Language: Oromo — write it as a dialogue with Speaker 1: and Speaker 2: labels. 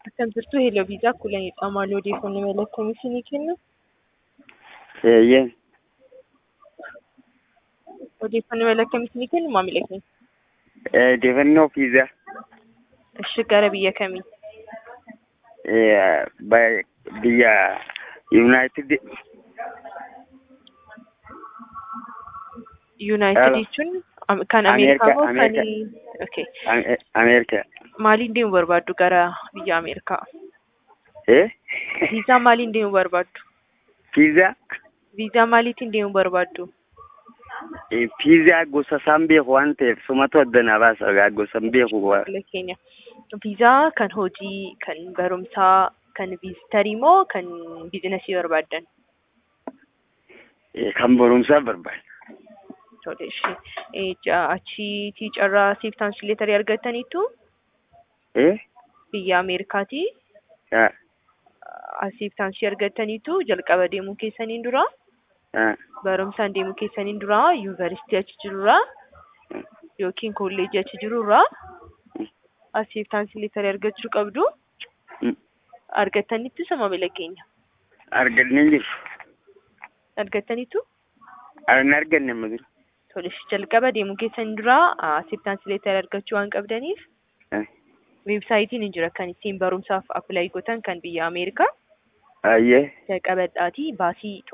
Speaker 1: Akkam jirtu hello viizaa kulanidha. Maal odeeffannoo mala akkamii isinii kenna?
Speaker 2: Eeyyee.
Speaker 1: Odeeffannoo mala akkamii isinii kennu maamila keenya?
Speaker 2: Odeeffannoo viizaa.
Speaker 1: Ishi gara biyya kamii?
Speaker 2: Biyya Yuunaayitid
Speaker 1: Yuunaayitid
Speaker 2: Hello.
Speaker 1: jechuun am- kan Ameerikaa moo kan
Speaker 2: Ameerika.
Speaker 1: okay.
Speaker 2: Ameerikaa.
Speaker 1: Maaliin deemuu barbaaddu gara biyya Ameerikaa?
Speaker 2: Eh?
Speaker 1: Viizaa maaliin deemuu barbaaddu?
Speaker 2: Viizaa?
Speaker 1: Viizaa maaliitiin deemuu barbaaddu?
Speaker 2: Viizaa gosa isaan beeku waan ta'eef sumatu addanaa baasa gaa gosa hin beeku.
Speaker 1: Maamila keenya. Viizaa kan hojii, kan barumsaa, kan viizitarii moo kan biizinasii barbaaddan?
Speaker 2: Kan barumsaa barbaada.
Speaker 1: Tole ishee. Eh, ja- Achiitii carraa siiftaansi leetarii argattaniitu
Speaker 2: Eh?
Speaker 1: biyya Ameerikaatii
Speaker 2: Ah,
Speaker 1: siiftaansi argattaniitu jalqaba deemuu keessaniin dura
Speaker 2: ah,
Speaker 1: barumsaan deemuu keessaniin dura yuunivarsiitii achi jirurraa yookiin kolleejii achi jirurraa asiiftaansi leetarii argachuu qabdu.
Speaker 2: mm.
Speaker 1: Argattaniitu isa maamila keenya.
Speaker 2: Argannee jiru.
Speaker 1: Argattaniitu
Speaker 2: Hin arganne amma jiru.
Speaker 1: tole jalqaba deemuu keessaniin dura asiiftaansi leetarii argachuu waan qabdaniif
Speaker 2: Eh,
Speaker 1: weebsaayitiin hin jira kan ittiin barumsaaf appilaayi gootan kan biyya Ameerikaa
Speaker 2: Ayyee.
Speaker 1: jalqabadhaatii baasii